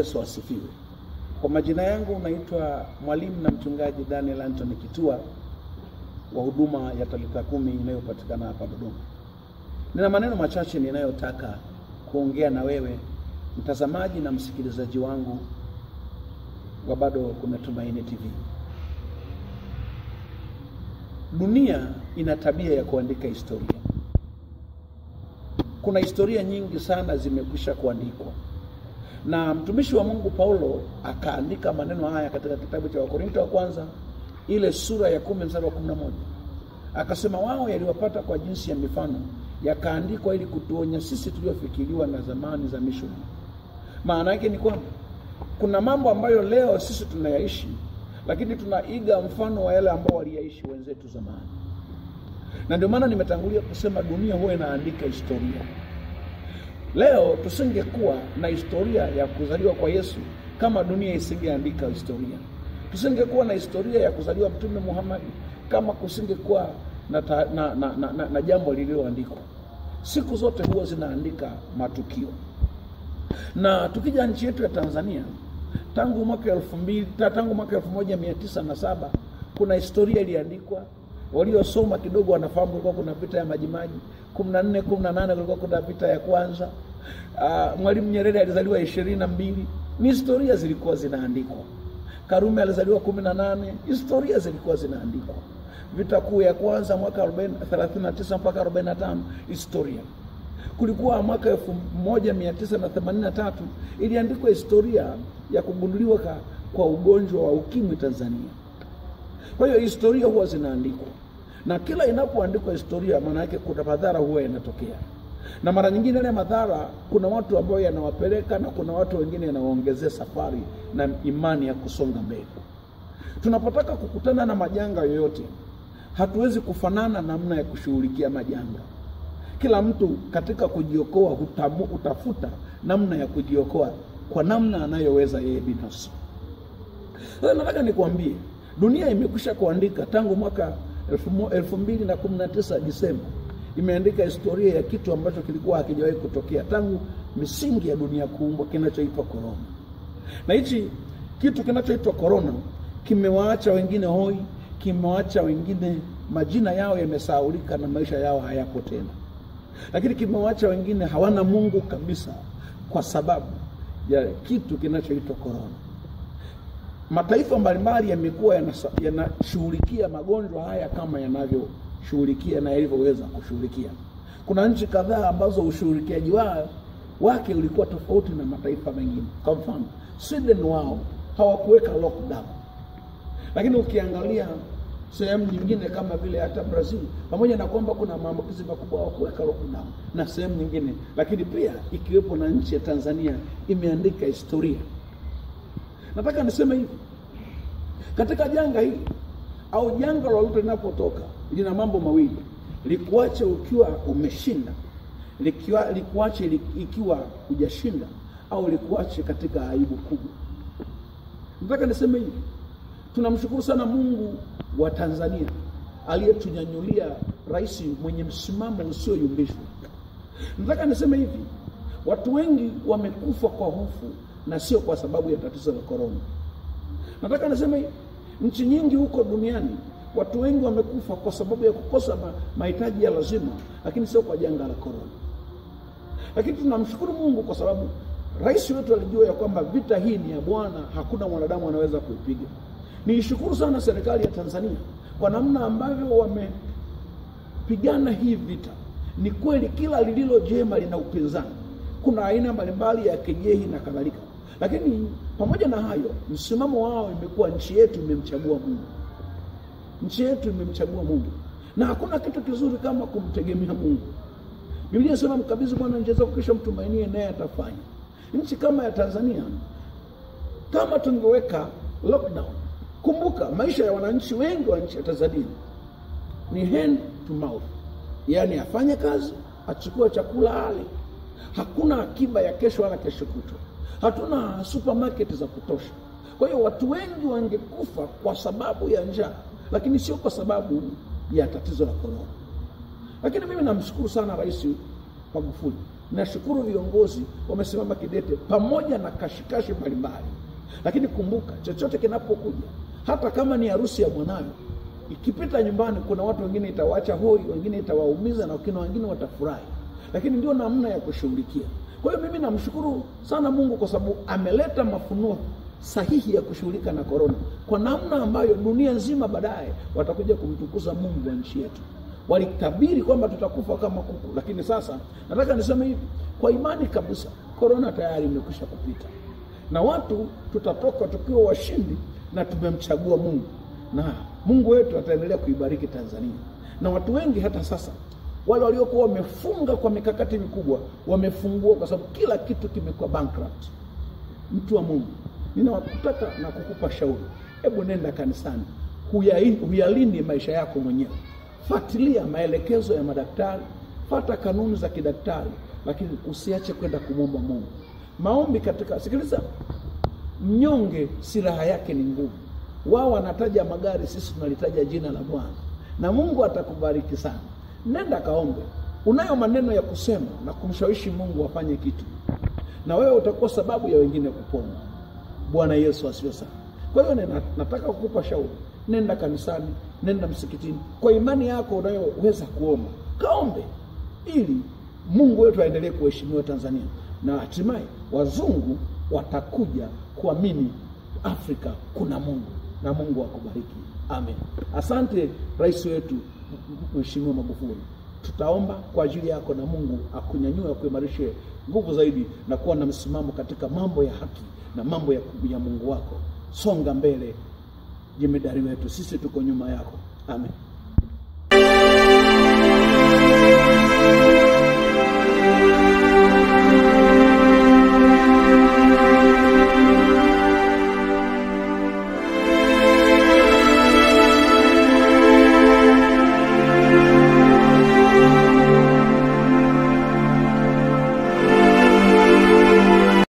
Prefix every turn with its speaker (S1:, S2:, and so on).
S1: Yesu asifiwe. Kwa majina yangu naitwa mwalimu na mchungaji Daniel Anthony Kitua wa huduma ya Talitha Kumi inayopatikana hapa Dodoma. Nina maneno machache ninayotaka kuongea na wewe mtazamaji na msikilizaji wangu wa Bado Kuna Tumaini TV. Dunia ina tabia ya kuandika historia. Kuna historia nyingi sana zimekwisha kuandikwa, na mtumishi wa Mungu Paulo akaandika maneno haya katika kitabu cha Wakorinto wa kwanza ile sura ya kumi mstari wa kumi na moja akasema, wao yaliwapata kwa jinsi ya mifano yakaandikwa ili kutuonya sisi tuliofikiriwa na zamani za misho. Maana yake ni kwamba kuna mambo ambayo leo sisi tunayaishi, lakini tunaiga mfano wa yale ambao waliyaishi wenzetu zamani, na ndio maana nimetangulia kusema dunia huwa inaandika historia. Leo tusingekuwa na historia ya kuzaliwa kwa Yesu kama dunia isingeandika historia. Tusingekuwa na historia ya kuzaliwa Mtume Muhammad kama kusingekuwa na, ta, na, na, na, na, na jambo lililoandikwa. Siku zote huwa zinaandika matukio, na tukija nchi yetu ya Tanzania tangu mwaka elfu mbili tangu mwaka elfu moja mia tisa na saba kuna historia iliandikwa. Waliosoma kidogo wanafahamu kulikuwa kuna vita ya Majimaji kumi na nne kumi na nane kulikuwa kuna vita ya kwanza. Uh, Mwalimu Nyerere alizaliwa ishirini na mbili ni historia zilikuwa zinaandikwa. Karume alizaliwa kumi na nane historia zilikuwa zinaandikwa. Vita kuu ya kwanza mwaka 39 mpaka 45 historia. Kulikuwa mwaka 1983 iliandikwa historia ya kugunduliwa kwa ugonjwa wa ukimwi Tanzania. Kwa hiyo historia huwa zinaandikwa, na kila inapoandikwa historia, maana yake kuna madhara huwa yanatokea, na mara nyingine ile madhara kuna watu ambao yanawapeleka na kuna watu wengine yanawaongezea safari na imani ya kusonga mbele. Tunapotaka kukutana na majanga yoyote hatuwezi kufanana namna ya kushughulikia majanga. Kila mtu katika kujiokoa hutamu, hutafuta namna ya kujiokoa kwa namna anayoweza yeye binafsi. Sasa nataka nikwambie, dunia imekwisha kuandika tangu mwaka elfu mbili na kumi na tisa Disemba, imeandika historia ya kitu ambacho kilikuwa hakijawahi kutokea tangu misingi ya dunia kuumbwa, kinachoitwa korona. Na hichi kitu kinachoitwa korona kimewaacha wengine hoi kimewaacha wengine majina yao yamesahaulika na maisha yao hayapo tena, lakini kimewaacha wengine hawana Mungu kabisa kwa sababu ya kitu kinachoitwa korona. Mataifa mbalimbali yamekuwa yanashughulikia magonjwa haya kama yanavyoshughulikia na yalivyoweza kushughulikia. Kuna nchi kadhaa ambazo ushughulikiaji wao wake ulikuwa tofauti na mataifa mengine. Kwa mfano, Sweden wao hawakuweka lockdown, lakini ukiangalia sehemu nyingine kama vile hata Brazil, pamoja na kwamba kuna maambukizi makubwa hawakuweka lockdown na sehemu nyingine, lakini pia ikiwepo na nchi ya Tanzania imeandika historia. Nataka niseme hivi, katika janga hili au janga lolote linapotoka lina mambo mawili: likuache ukiwa umeshinda, likiwa, likuache ikiwa hujashinda, au likuache katika aibu kubwa. Nataka niseme hivi, tunamshukuru sana Mungu wa Tanzania aliyetunyanyulia rais mwenye msimamo usioyumbishwa. Nataka niseme hivi, watu wengi wamekufa kwa hofu na sio kwa sababu ya tatizo la korona. Nataka niseme hivi, nchi nyingi huko duniani watu wengi wamekufa kwa sababu ya kukosa mahitaji ya lazima, lakini sio kwa janga la korona. Lakini tunamshukuru Mungu kwa sababu rais wetu alijua ya kwamba vita hii ni ya Bwana, hakuna mwanadamu anaweza kuipiga. Niishukuru sana serikali ya Tanzania kwa namna ambavyo wamepigana hii vita. Ni kweli kila lililo jema lina upinzani, kuna aina mbalimbali ya kejehi na kadhalika, lakini pamoja na hayo, msimamo wao imekuwa nchi yetu imemchagua Mungu, nchi yetu imemchagua Mungu, na hakuna kitu kizuri kama kumtegemea Mungu. Biblia inasema mkabidhi Bwana njia zako, kisha mtumainie, naye atafanya. Nchi kama ya Tanzania, kama tungeweka lockdown Kumbuka, maisha ya wananchi wengi wa nchi ya Tanzania ni hand to mouth, yaani afanye kazi, achukue chakula ale. Hakuna akiba ya kesho wala kesho kutwa, hatuna supermarket za kutosha. Kwa hiyo watu wengi wangekufa kwa sababu ya njaa, lakini sio kwa sababu ya tatizo la korona. Lakini mimi namshukuru sana Rais Magufuli Nashukuru viongozi wamesimama kidete pamoja na kashikashi mbalimbali, lakini kumbuka, chochote kinapokuja, hata kama ni harusi ya mwanayo, ikipita nyumbani, kuna watu wengine itawacha hoi, wengine itawaumiza, na kuna wengine watafurahi, lakini ndio namna ya kushughulikia. Kwa hiyo mimi namshukuru sana Mungu kwa sababu ameleta mafunuo sahihi ya kushughulika na korona kwa namna ambayo dunia nzima baadaye watakuja kumtukuza Mungu wa nchi yetu. Walitabiri kwamba tutakufa kama kuku, lakini sasa nataka niseme hivi kwa imani kabisa, korona tayari imekwisha kupita na watu tutatoka tukiwa washindi na tumemchagua Mungu, na Mungu wetu ataendelea kuibariki Tanzania. Na watu wengi hata sasa wale waliokuwa wamefunga kwa mikakati mikubwa wamefungua, kwa sababu kila kitu kimekuwa bankrupt. Mtu wa Mungu, ninawataka na kukupa shauri, hebu nenda kanisani, huyalinde maisha yako mwenyewe, fuatilia maelekezo ya madaktari, fata kanuni za kidaktari, lakini usiache kwenda kumwomba Mungu. Maombi katika, sikiliza, mnyonge silaha yake ni nguvu. Wao wanataja magari, sisi tunalitaja jina la Bwana, na Mungu atakubariki sana. Nenda kaombe. Unayo maneno ya kusema na kumshawishi Mungu afanye kitu, na wewe utakuwa sababu ya wengine kupona. Bwana Yesu asifiwe sana. Kwa hiyo nataka kukupa shauri, nenda kanisani, nenda msikitini, kwa imani yako unayoweza kuomba, kaombe ili Mungu wetu aendelee kuheshimiwa Tanzania, na hatimaye wazungu watakuja kuamini Afrika kuna Mungu, na Mungu akubariki. Amen. Asante rais wetu Mheshimiwa Magufuli, tutaomba kwa ajili yako na Mungu akunyanyue, akuimarishe nguvu zaidi na kuwa na msimamo katika mambo ya haki na mambo ya, ya Mungu wako. Songa mbele, jemedari wetu, sisi tuko nyuma yako. Amen.